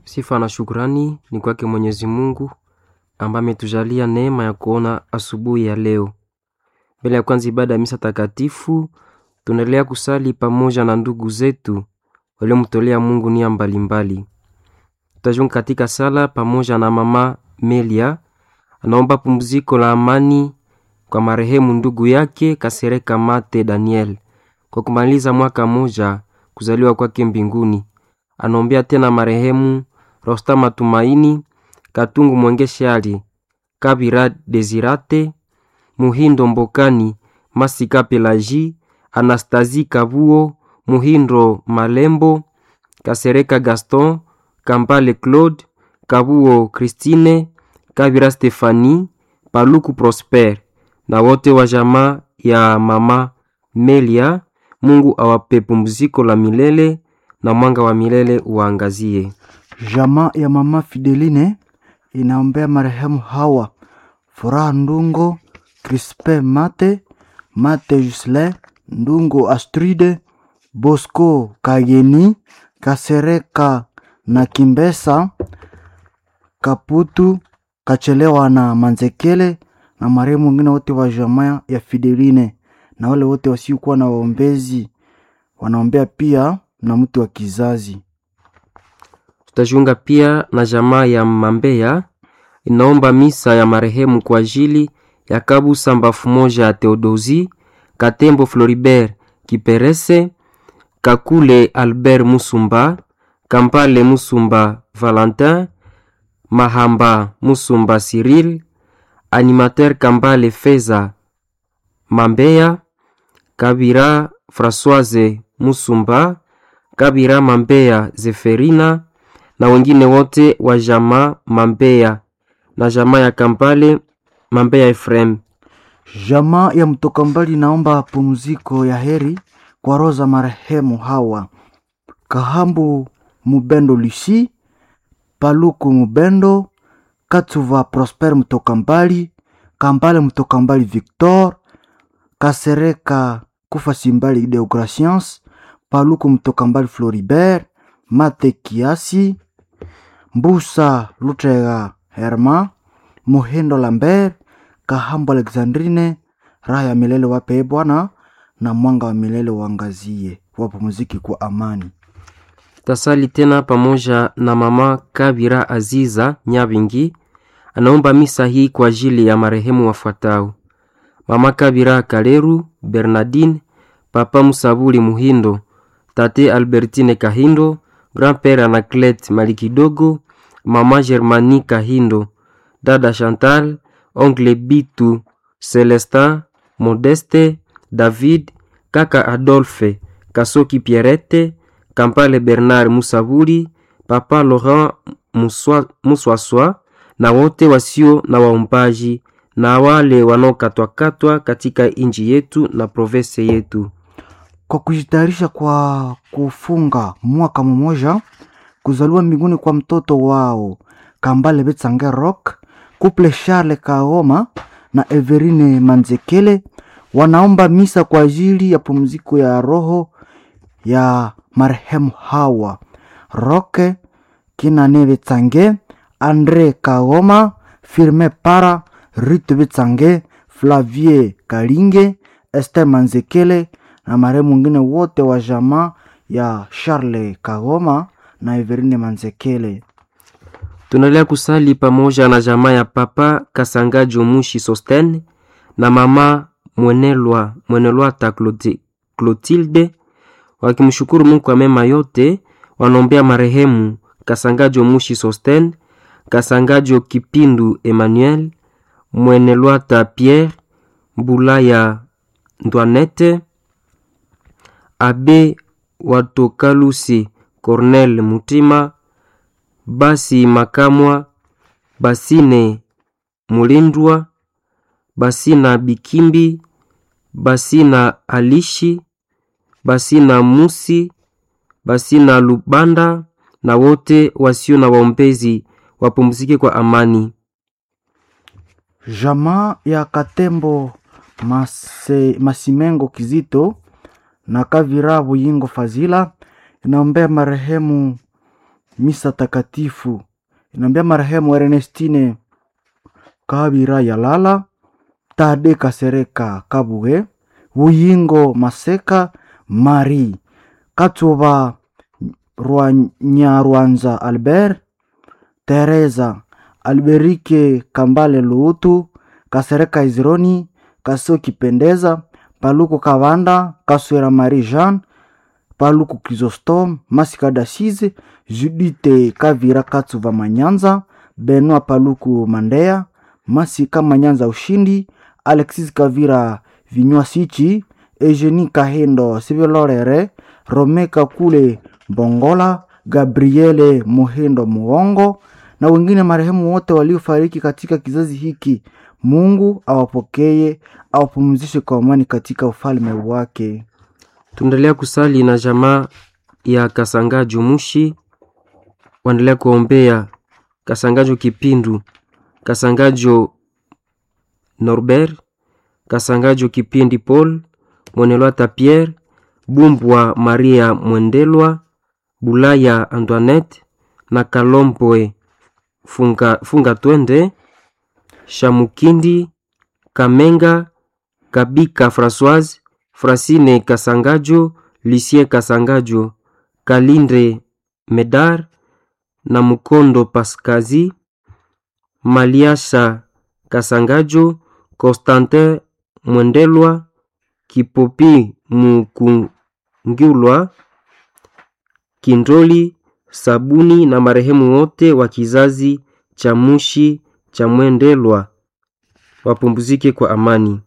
Sifa na shukrani ni kwake Mwenyezi Mungu ambaye ametujalia neema ya kuona asubuhi ya leo. Mbele ya kwanza ibada ya misa takatifu, tunaendelea kusali pamoja na ndugu zetu waliomtolea Mungu nia mbalimbali. Tutajiunga katika sala pamoja na mama Melia, anaomba pumziko la amani kwa marehemu ndugu yake Kasereka Mate Daniel kwa kumaliza mwaka moja kuzaliwa kwake mbinguni. Anaombea tena marehemu Rosta Matumaini Katungu Mwengeshali Kabira Desirate Muhindo Mbokani Masika Pelaji Anastasi Kabuo Muhindo Malembo Kasereka Gaston Kambale Claude Kabuo Christine Kabira Stefani Paluku Prosper na wote wa jamaa ya mama Melia. Mungu awape pumziko la milele na mwanga wa milele uwaangazie. Jamaa ya mama Fideline inaombea marehemu Hawa Furaha Ndungo, Crispe Mate, Mate Jusle Ndungo, Astride Bosco Kageni, Kasereka na Kimbesa Kaputu Kachelewa na Manzekele na marehemu wengine wote wa jamaa ya Fideline na wale wote wasiokuwa na waombezi wanaombea pia na mtu wa kizazi. Tutajiunga pia na jamaa ya Mambeya inaomba misa ya marehemu kwa ajili ya Kabusa Mbafu moja ya Theodosi Katembo Floribert Kiperese Kakule Albert Musumba Kampale Musumba Valentin Mahamba Musumba Cyril Animateur Kambale Feza Mambeya Kabira Françoise Musumba Kabira Mambeya Zeferina na wengine wote wa jamaa Mambeya na jamaa ya Kampale Mambeya Efrem. Jamaa ya mtoka mbali naomba pumziko ya heri kwa roho za marehemu Hawa Kahambu Mubendo Lucy Paluku Mubendo Katsuva Prosper mtoka mbali Kambale mtoka mbali Victor Kasereka Kufa Simbali Deograciens Paluku mtoka mbali Floribert Mate Kiasi Mbusa Lutega Herma Muhindo Lambert Kahambo Alexandrine, raha ya milele wape Bwana, na mwanga wa milele uangazie, wapumziki kwa amani. Tasali tena pamoja na mama Kabira Aziza Nyabingi, anaomba misa hii kwa ajili ya marehemu wafuatao: mama Kabira Kaleru Bernardine, papa Musabuli Muhindo, tate Albertine Kahindo, grand-père Anaclet Malikidogo, mama Germani Kahindo, dada Chantal oncle Bitu, Celestin, Modeste, David, kaka Adolphe, Kasoki Pierrette, Kampale Bernard Musaburi, papa Laurent Muswaswa na wote wasio na waombaji na wale wanaokatwakatwa katika inji yetu na province yetu. Kwa kujitayarisha kwa kufunga mwaka mmoja kuzaliwa mbinguni kwa mtoto wao Kambale Betsange Rock Couple Charles Kaoma na Everine Manzekele wanaomba misa kwa ajili ya pumziko ya roho ya marehemu Hawa Roke Kinane Betsange, Andre Kaoma, Firme Para, Rite Betsange, Flavie Kalinge, Esther Manzekele na marehemu wengine wote wa jamaa ya Charles Kaoma na Everine Manzekele. Tunaendelea kusali pamoja na jamaa ya papa Kasangajo Mushi Sosten na mama Mwenelwa Mwenelwata Clotilde wakimshukuru Mungu kwa mema yote. Wanaombea marehemu Kasangajo Mushi Sosten, Kasangajo Kipindu Emmanuel, Mwenelwata Pierre, Mbulaya Ndwanete, Abe Watokalusi Cornel Mutima basi Makamwa, Basine Mulindwa, Basina Bikimbi, Basina Alishi, Basina Musi, Basina Lubanda na wote wasio na waombezi wapumzike kwa amani. Jamaa ya Katembo Mase, Masimengo Kizito na Kavira Buyingo Fazila inaombea marehemu misa takatifu inaombea marehemu Ernestine Kabira Yalala, Tade Kasereka Kabuge, Buyingo Maseka, Mari Katsuba Rwanyarwanza Albert, Teresa Alberike Kambale Luutu, Kasereka Izironi, Kasio Kipendeza, Paluku Kavanda, Kaswera Marie Jean, Paluku Chrysostome, Masika Dasize, Judite Kavira Katsuva Manyanza, Benoit Paluku Mandea, Masika Manyanza Ushindi, Alexis Kavira Vinywa Sichi, Eugenie Kahendo Sivilorere, Rome Kakule Bongola, Gabriele Muhindo Muongo na wengine marehemu wote waliofariki katika kizazi hiki. Mungu awapokee, awapumzishe kwa amani katika ufalme wake. Tunaendelea kusali na jamaa ya Kasangajo Mushi, waendelea kuombea Kasangajo Kipindu, Kasangajo Norbert, Kasangajo Kipindi Paul, Mwenelwata Pierre, Bumbwa Maria Mwendelwa, Bulaya Antoinette na Kalompwe Funga, Funga Twende, Shamukindi Kamenga, Kabika Françoise, Frasine Kasangajo, Lucien Kasangajo, Kalindre Medar na Mukondo Paskazi, Maliasha Kasangajo, Constantin Mwendelwa, Kipopi Mukungulwa, Kindoli Sabuni na marehemu wote wa kizazi cha Mushi cha Mwendelwa wapumzike kwa amani.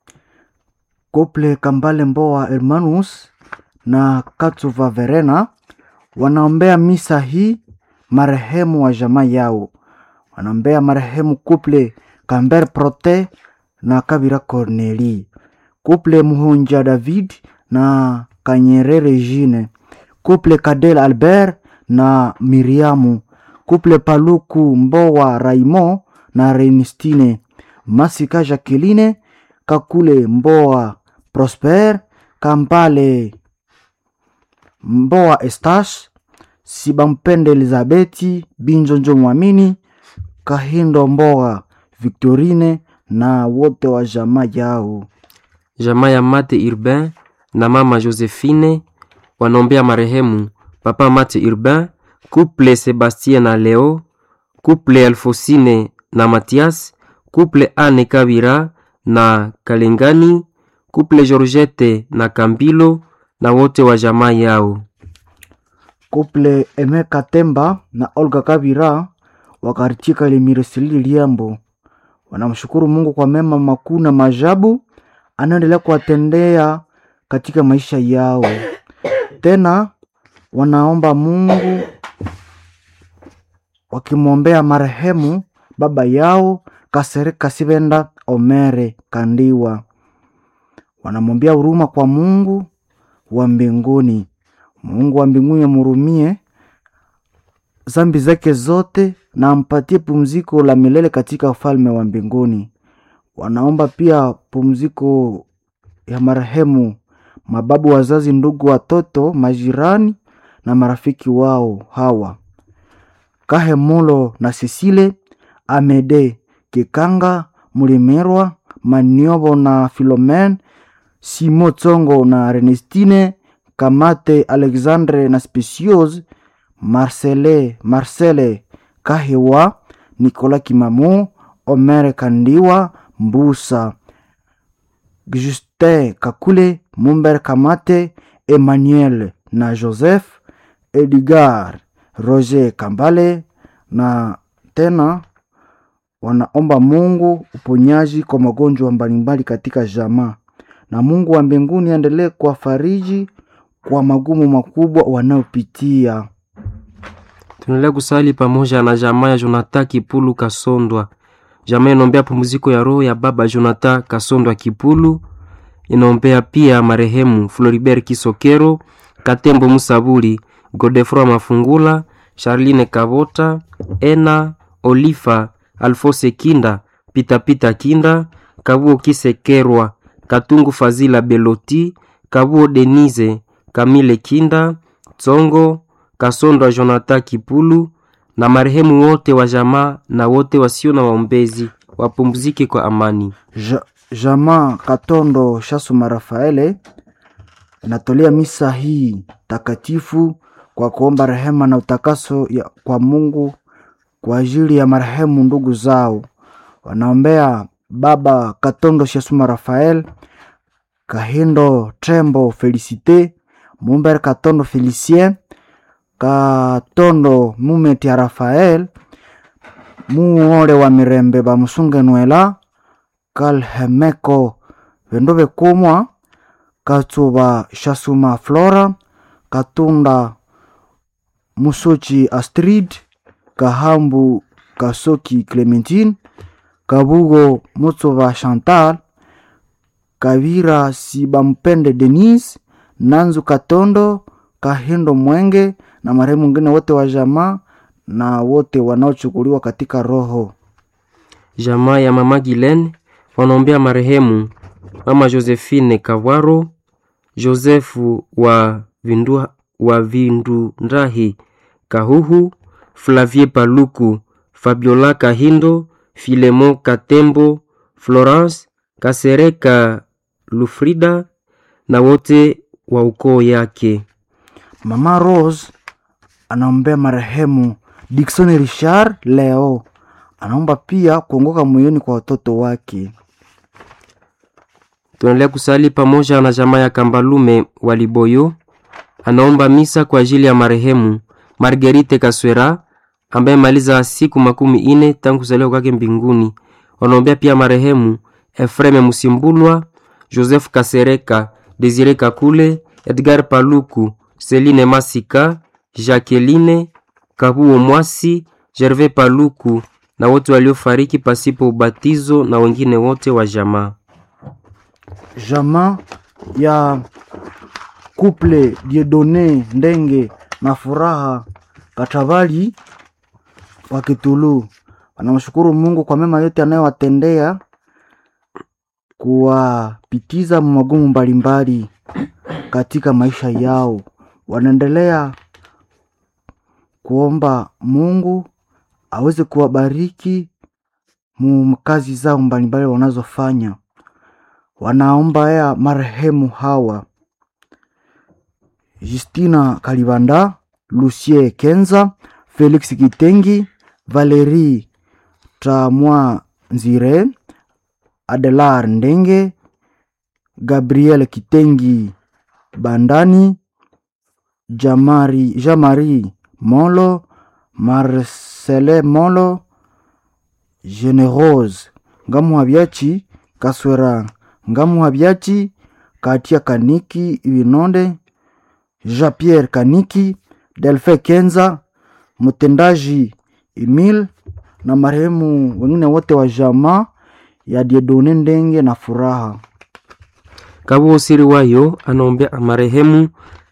Kople Kambale Mboa Hermanus na Katsuva Verena wanaombea misa hii marehemu wa jamaa yao. Wanaombea marehemu Kuple Kamber Prote na Kabira Corneli, Kuple Muhunja David na Kanyerere Jine, Kuple Kadel Albert na Miriamu, Kuple Paluku Mboa Raimo na Renistine, Masika Jacqueline, Kakule Mboa Prosper, Kampale Mboa Estash, Sibampende Elizabeti, Binjonjo Mwamini, Kahindo Mboa Victorine na wote wa jamaa yao. Jamaa ya Mate Urbain na mama Josephine wanaombea marehemu papa Mate Urbain, couple Sebastien na Leo, couple Alfosine na Mathias, couple Anne Kabira na Kalengani, couple Georgette na Kambilo na wote wa jamaa yao. Kuple Emeka Temba na Olga Kabira wakarichika limiresili liambo wanamshukuru Mungu kwa mema makuu na maajabu anaendelea kuwatendea katika maisha yao. Tena wanaomba Mungu wakimwombea marehemu baba yao Kasereka Sibenda Omere Kandiwa, wanamwombea huruma kwa Mungu wa mbinguni. Mungu wa mbinguni amhurumie zambi zake zote na ampatie pumziko la milele katika ufalme wa mbinguni. Wanaomba pia pumziko ya marehemu mababu, wazazi, ndugu, watoto, majirani na marafiki wao hawa Kahemulo na Sisile Amede Kikanga Mulimerwa Maniobo na Filomen Simo Tsongo na Renestine Kamate Alexandre na Speciose Marcele Marcele Kahewa Nicolas Kimamu Omer Kandiwa Mbusa Justin Kakule Mumber Kamate Emmanuel na Joseph Edgar Roger Kambale na tena wanaomba Mungu uponyaji kwa magonjwa mbalimbali katika jamaa, na Mungu wa mbinguni aendelee kuwafariji kwa magumu makubwa wanayopitia. Tunaendelea kusali pamoja na jamaa ya Jonathan Kipulu Kasondwa. Jamaa inaombea pumziko ya roho ya baba Jonathan Kasondwa Kipulu. Inaombea pia marehemu Floribert Kisokero, Katembo Musabuli, Godefroy Mafungula, Charline Kavota, Ena Olifa, Alfose Kinda, Pitapita Kinda, Kabuo Kisekerwa, Katungu Fazila Beloti, Kabuo Denise, Kamile Kinda, Tsongo, Kasondwa Jonathan Kipulu na marehemu wote wa jamaa na wote wasio na waombezi wapumzike kwa amani. Ja, jamaa Katondo Shasuma Rafaele inatolea misa hii takatifu kwa kuomba rehema na utakaso ya, kwa Mungu kwa ajili ya marehemu ndugu zao. Wanaombea baba Katondo Shasuma Rafael, Kahindo Trembo Felicite, Mumber Katondo Felicien, Katondo Mumeti ya Rafael, muole wa mirembe bamusunge nwela kalhemeko vendo vekumwa katsuva shasuma flora katunda musochi astrid kahambu kasoki clementine kabugo mutsuva chantal kavira sibampende denise nanzu katondo kahindo mwenge na marehemu mwingine wote wa jamaa na wote wanaochukuliwa katika roho Jamaa ya mama Gilen wanaombea marehemu mama Josephine Kawaro, Josefu wa Vindu, wa Vindundrahi Kahuhu, Flavie Paluku, Fabiola Kahindo, Filemon Katembo, Florence Kasereka Lufrida na wote wa ukoo yake. Mama Rose anaombea marehemu Dickson Richard leo. Anaomba pia kuongoka moyoni kwa watoto wake. Tunaendelea kusali pamoja na jamaa ya Kambalume wa Liboyo. Anaomba misa kwa ajili ya marehemu Marguerite Kaswera ambaye maliza siku makumi ine tangu kuzaliwa kwake mbinguni. Wanaombea pia marehemu Efreme Musimbulwa, Joseph Kasereka, Desire Kakule, Edgar Paluku, Celine Masika, Jacqueline Kabuo Mwasi, Gervais Paluku na wote waliofariki pasipo ubatizo na wengine wote wa jamaa. Jamaa ya couple Dieudonne Ndenge na Furaha Katavali wa Kitulu wanamshukuru Mungu kwa mema yote anayowatendea kuwapitiza magumu mbalimbali katika maisha yao. Wanaendelea kuomba Mungu aweze kuwabariki mu kazi zao mbalimbali wanazofanya. Wanaombea marehemu hawa Justina Kalibanda, Lucie Kenza, Felix Kitengi, Valerie Tamwa Nzire, Adelar Ndenge, Gabriel Kitengi Bandani, Jamari, Jamari Molo, Marcele Molo, Generose Ngamuhabyachi, Kaswera Ngamuhabyachi, Katia Kaniki Ibinonde, Jean-Pierre Kaniki, Delfe Kenza, mtendaji Emil na marehemu wengine wote wa jamaa ya Diedone Ndenge na Furaha. Kabuo siri wayo anaombea marehemu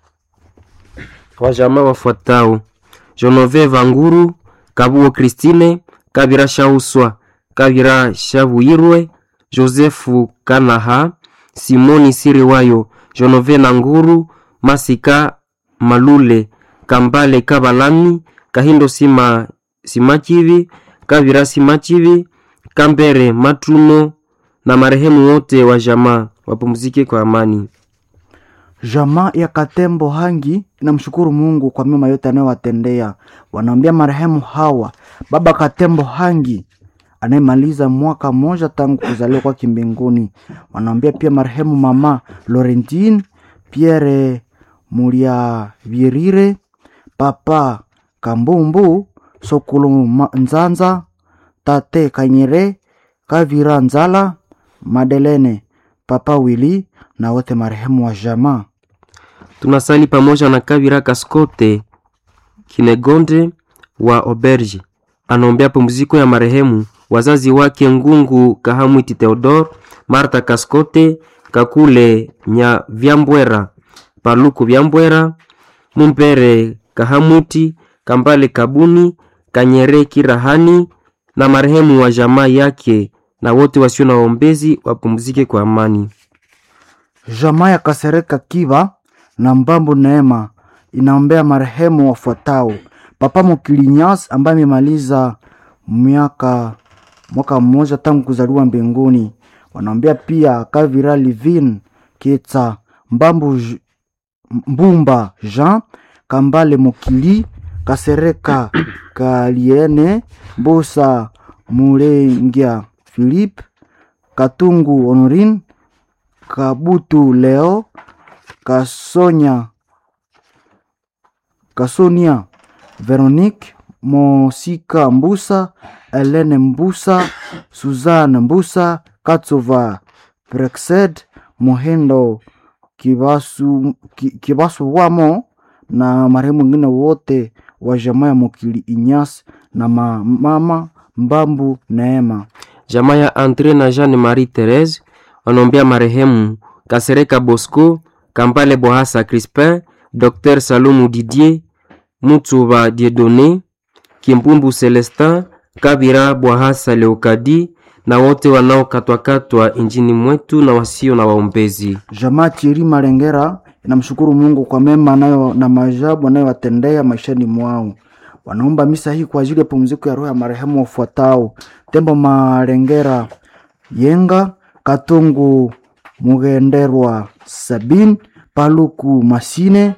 wa jamaa wafuatao: Jonove Vanguru, Kabuo Christine, Kabira Shauswa, Kabira Shavuyirwe, Josefu Kanaha, Simoni siri wayo, Jonove Nanguru, Masika Malule, Kambale Kabalami, Kahindo Sima Simachivi, Kabira Simachivi, Kambere Matuno na marehemu wote wa jamaa wapumzike kwa amani. Jamaa ya Katembo Hangi inamshukuru Mungu kwa mema yote anayowatendea. Wanaombea marehemu hawa baba Katembo Hangi anayemaliza mwaka mmoja tangu kuzaliwa kwake mbinguni. Wanaombea pia marehemu mama Laurentine Pierre Mulia Virire, papa Kambumbu Sokulu Ma- Nzanza, tate Kanyere Kavira Nzala, Madelene papa Wili na wote marehemu wa jamaa. Tunasali pamoja na Kabira Kaskote Kinegonde wa Oberge, anaombea pumziko ya marehemu wazazi wake Ngungu Kahamwiti Theodore, Marta Kaskote, Kakule Nya Vyambwera, Paluku Vyambwera, Mumpere Kahamwiti, Kambale Kabuni, Kanyere Kirahani na marehemu wa jamaa yake na wote wasio na waombezi wapumzike kwa amani. Jamaa ya Kasereka Kiva na Mbambu Neema inaombea marehemu wafuatao: Papa Mokilinyas ambaye amemaliza miaka mwaka mmoja tangu kuzaliwa mbinguni. Wanaombea pia Kavira Livin Ketsa Mbambu J- Mbumba Jean Kambale Mokili Kasereka Kaliene Mbusa Mulengia Philippe Katungu Honorine Kabutu Leo Kasonya Kasonia Veronique Mosika Mbusa Helene Mbusa Suzanne Mbusa Katsova Brexed Mohendo Kibasu, Ki- Kibasu Wamo na marehemu wengine wote wa jamaa ya Mokili Inyas na ma- mama Mbambu Neema. Jamaa ya Andre na Jeanne Marie Therese wanaombea marehemu Kasereka Bosco, Kambale Bohasa Crispin, Dr Salumu Didier, Mutsuba Dieudonné, Kimbumbu Celestin, Kabira Bwahasa Leokadi na wote wanaokatwakatwa injini mwetu na wasio na waombezi. Jamaa Thierry Malengera inamshukuru Mungu kwa mema anayo na maajabu anayowatendea maishani mwao. Wanaomba misa hii kwa ajili ya pumziko ya roho ya marehemu wafuatao: Tembo Malengera Yenga, Katungu Mugenderwa Sabin, Paluku Masine,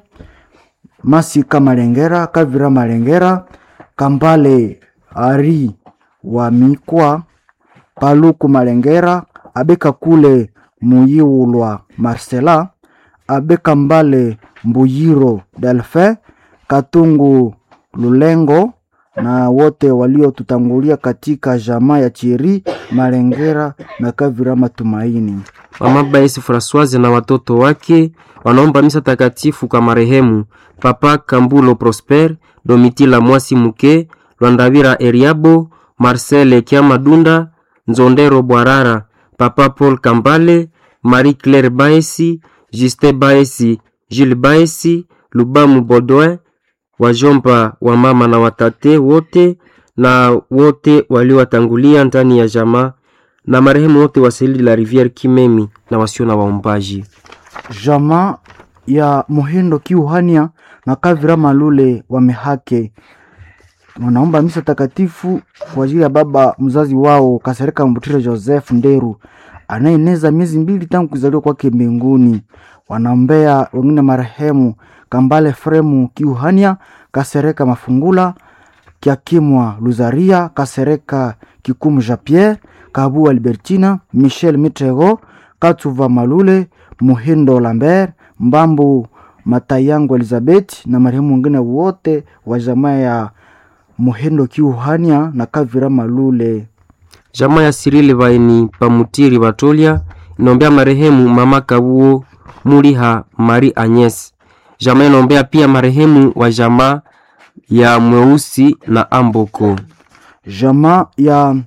Masika Malengera, Kavira Malengera, Kambale Ari wa Mikwa, Paluku Malengera, Abeka kule Muyiulwa Marcela, Abeka Mbale Mbuyiro Delphin, Katungu Lulengo na wote waliotutangulia katika jamaa ya Chieri Malengera na Kavira Matumaini. Mama Baisi Françoise na watoto wake wanaomba misa takatifu kwa marehemu Papa Kambulo Prosper, Domitila Mwasi Muke, Lwandavira Eriabo, Marcel Kiamadunda, Nzondero Bwarara, Papa Paul Kambale, Marie Claire Baesi, Juste Baesi, Jules Baesi, Lubamu Baudouin, wajomba wa mama na watate wote na wote waliowatangulia ndani ya jamaa na marehemu wote wa Seli la Riviere Kimemi na wasio na waombaji. Jamaa ya Muhindo Kiuhania na Kavira Malule wamehake wanaomba misa takatifu kwa ajili ya baba mzazi wao Kasereka Mbutire Joseph Nderu anayeneza miezi mbili tangu kuzaliwa kwake mbinguni. Wanaombea wengine marehemu Kambale Fremu Kiuhania, Kasereka Mafungula, Kiakimwa Luzaria, Kasereka Kikumu Jean Pierre, Kabu Albertina, Michel Mitrego, Katsuva Malule, Muhindo Lambert, Mbambu Matayango Elizabeth na marehemu wengine wote wa jamaa ya Muhindo Kiuhania na Kavira Malule. Jamaa ya Sirili Baini Pamutiri Batolia inaombea marehemu mama Kabuo Muliha Marie Agnes. Jamaa inaombea pia marehemu wa jamaa ya Mweusi na Amboko. Jamaa ya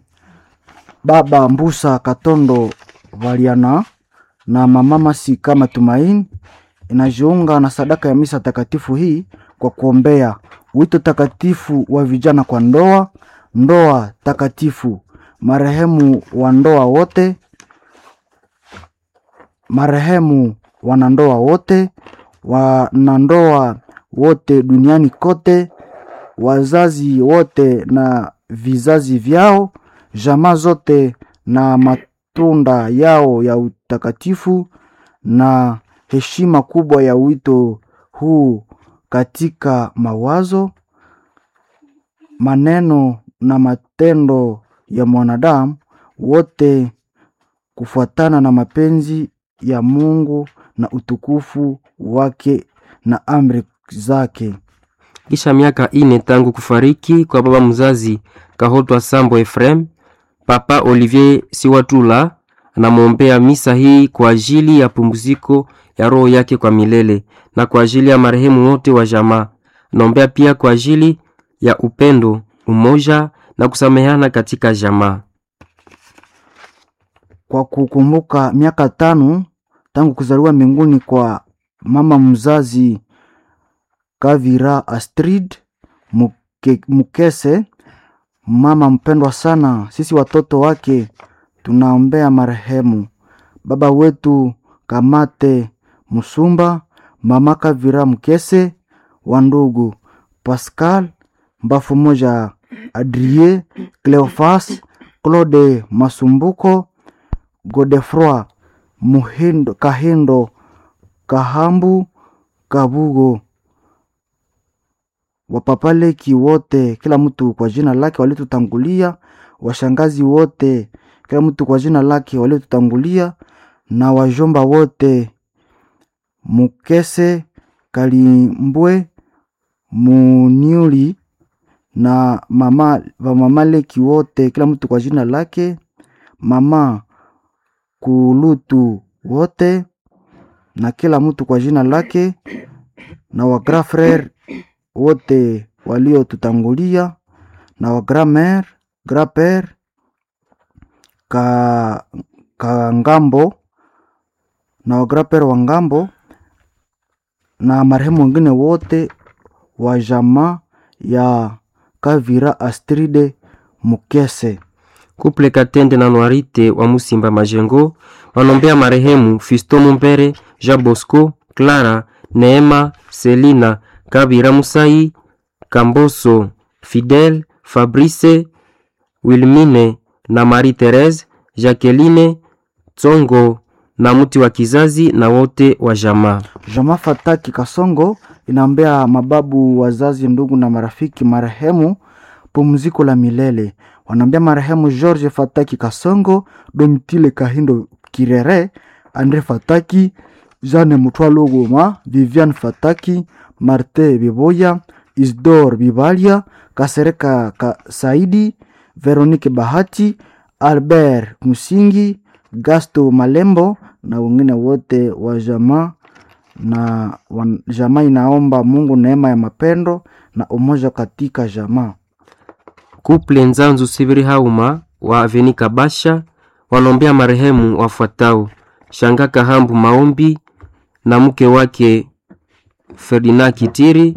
baba Mbusa Katondo Valiana na mama Masika Matumaini inajiunga na sadaka ya misa takatifu hii kwa kuombea wito takatifu wa vijana kwa ndoa, ndoa takatifu, marehemu wa ndoa wote, marehemu wanandoa wote, wanandoa wote duniani kote, wazazi wote na vizazi vyao, jamaa zote na matunda yao ya utakatifu na heshima kubwa ya wito huu katika mawazo, maneno na matendo ya mwanadamu wote kufuatana na mapenzi ya Mungu na utukufu wake na amri zake. Kisha miaka ine tangu kufariki kwa baba mzazi Kahotwa Sambo Efrem, Papa Olivier Siwatula anamwombea misa hii kwa ajili ya pumziko ya roho yake kwa milele na kwa ajili ya marehemu wote wa jamaa. Anaombea pia kwa ajili ya upendo, umoja na kusameheana katika jamaa. kwa kukumbuka miaka tano tangu kuzaliwa mbinguni kwa mama mzazi Kavira Astrid Muke, Mukese, mama mpendwa sana. Sisi watoto wake tunaombea marehemu baba wetu Kamate Musumba, mama Kavira Mukese, wa ndugu Pascal Mbafu moja, Adrie Cleofas, Claude Masumbuko, Godefroi Muhindo, Kahindo Kahambu Kabugo, wapapaleki wote, kila mtu kwa jina lake walitutangulia, washangazi wote, kila mtu kwa jina lake walitutangulia, na wajomba wote, Mukese Kalimbwe Muniuli na mama wamamaleki wote, kila mtu kwa jina lake, mama Kulutu wote na kila mtu kwa jina lake, na wa grand frere wote waliotutangulia, na wa grand mère grand père ka, ka ngambo na wa grand père wa ngambo na marehemu wengine wote wa jamaa ya Kavira Astride Mukese. Kuple Katende na Noirite wa Musimba Majengo wanombea marehemu Fisto Mumbere, Jean Bosco, Clara, Neema, Selina, Kabira Musai, Kamboso, Fidel, Fabrice, Wilmine na Marie Therese, Jacqueline, Tsongo na mti wa kizazi na wote wa jamaa. Jamaa Fataki Kasongo inaombea mababu, wazazi, ndugu na marafiki marehemu pumziko la milele. Wanaombea marehemu George Fataki Kasongo, Domitile Kahindo Kirere, Andre Fataki, Jeanne Mutwalo Goma, Vivian Fataki, Marte Biboya, Isdor Bibalia, Kasereka Ka Saidi, Veronique Bahati, Albert Musingi, Gasto Malembo na wengine wote wa jamaa na wan, jamaa inaomba Mungu neema ya mapendo na umoja katika jamaa. Kuple Nzanzu Sibiri Hauma wa Aveni Kabasha wanombea marehemu wafuatao: Shanga Kahambu Maombi na mke wake Ferdinand Kitiri,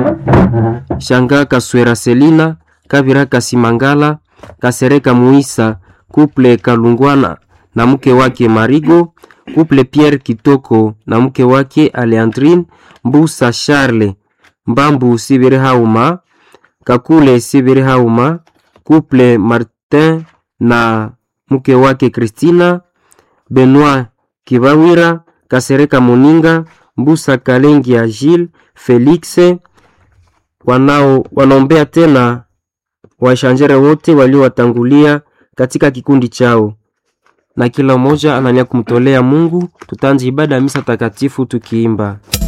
Shanga Kaswera Selina, Kavira Kasimangala, Kasereka Muisa, Kuple Kalungwana na mke wake Marigo, Kuple Pierre Kitoko na mke wake Aleandrine Mbusa Charle, Mbambu Sibiri Hauma, Kakule Sibiri Hauma, Kuple Martin na mke wake Christina, Benoit Kibawira, Kasereka Moninga, Mbusa Kalengi ya Gilles Felix, wanao wanaombea tena washanjere wote waliowatangulia katika kikundi chao, na kila mmoja anania kumtolea Mungu. Tutaanza ibada ya misa takatifu tukiimba